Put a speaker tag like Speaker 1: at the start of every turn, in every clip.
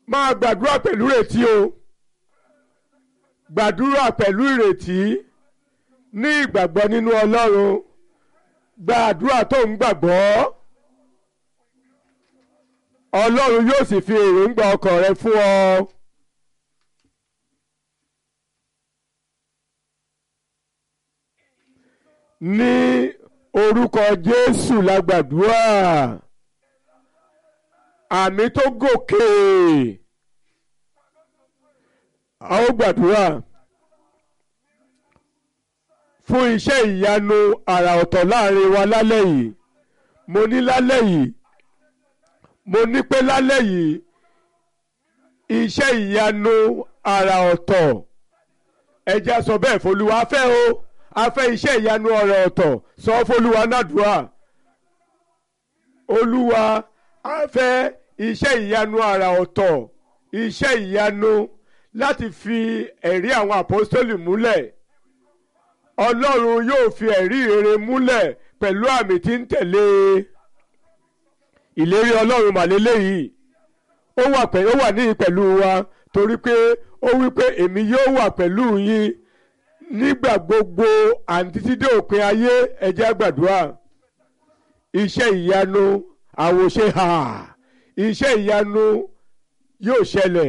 Speaker 1: máa gbàdúrà pẹ̀lú ìrètí o gbàdúrà pẹ̀lú ìrètí ní ìgbàgbọ́ nínú Ọlọ́run gbàdúrà tó ń gbàgbọ́ Ọlọ́run yóò sì fi èròǹgbà ọkàn rẹ fún ọ. ní orúkọ Jésù la gbàdúrà àmì tó gòkè a ó gbàdúrà fún iṣẹ́ ìyanu àrà ọ̀tọ̀ láàrin wa lálẹ́ yìí mo ní lálẹ́ yìí mo ní pé lálẹ́ yìí iṣẹ́ ìyanu àrà ọ̀tọ̀ ẹja sọ bẹ́ẹ̀ f'Olúwa fẹ́ o a fẹ́ iṣẹ́ ìyanu àrà ọ̀tọ̀ sọ f'Olúwa nádùúrà Olúwa a fẹ́ iṣẹ́ ìyanu àrà ọ̀tọ̀ iṣẹ́ ìyanu láti fi ẹ̀rí àwọn àpọ́stólì múlẹ̀ Ọlọ́run yóò fi ẹ̀rí rere múlẹ̀ pẹ̀lú àmì tí ń tẹ̀lé ìlérí Ọlọ́run màlélẹ́ yìí ó wà pẹ̀lú ó wà níyì pẹ̀lú wa torí pé ó wí pé èmi yóò wà pẹ̀lú yín nígbà gbogbo àǹtí tí dé òpin ayé ẹ jẹ́ á gbàdúrà iṣẹ́ ìyanu àwòṣe hà iṣẹ́ ìyanu yóò ṣẹlẹ̀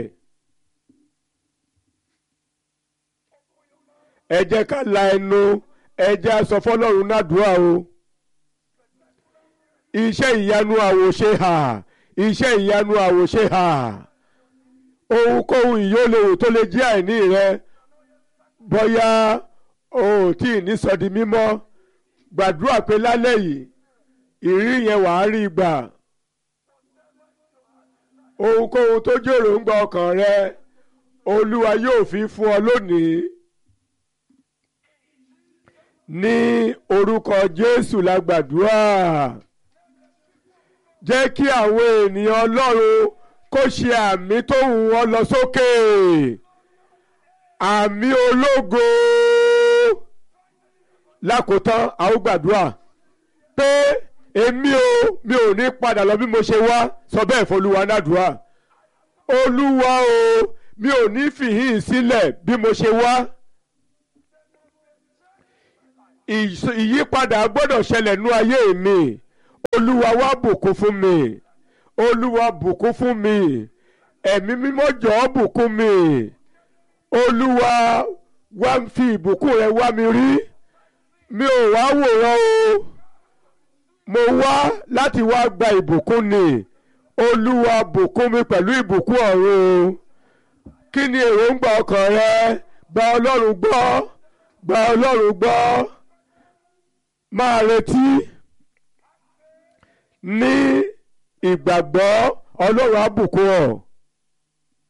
Speaker 1: ẹ jẹ́ ká la ẹnu ẹ jẹ́ á sọ fọ́lọ́run nádùúrà o iṣẹ́ ìyanu àwòṣe hà iṣẹ́ ìyanu àwòṣe hà ohunkóhun ìyólòwò tó lè jẹ́ àìní rẹ bóyá o ò tí ì ní sọ di mímọ́ gbàdúrà pé lálẹ́ yìí ìrírí yẹn wàá rí gbà ohunkóhun tó jòrò ń gba ọkàn rẹ olúwa yóò fi fún ọ lónìí ní orúkọ jésù la gbàdúrà jẹ́ kí àwọn ènìyàn ọlọ́run kó ṣe àmì tó wù wọ́n lọ sókè àmì ológo lákòótán a ó gbàdúrà pé èmi o mi ò ní padà lọ bí mo ṣe wá sọ bẹ́ẹ̀ fọlúwa nádùúrà olúwa o mi ò ní fìhín sílẹ̀ bí mo ṣe wá ìyípadà gbọ́dọ̀ ṣẹlẹ̀ nú ayé mi olúwa wá bùkún fún mi olúwa bùkún fún mi ẹ̀mí mímọ́ jọ̀ọ́ bùkún mi olúwa wá ń fi ìbùkún rẹ wá mi rí mi ò wá wòran o mo wá láti wá gba ìbùkún ni olúwa bùkún mi pẹ̀lú ìbùkún ọ̀run kí ni èròǹgbà ọkàn rẹ gba ọlọ́run gbọ́ gba ọlọ́run gbọ́ máa retí ní ìgbàgbọ́ ọlọ́run á bùkún ọ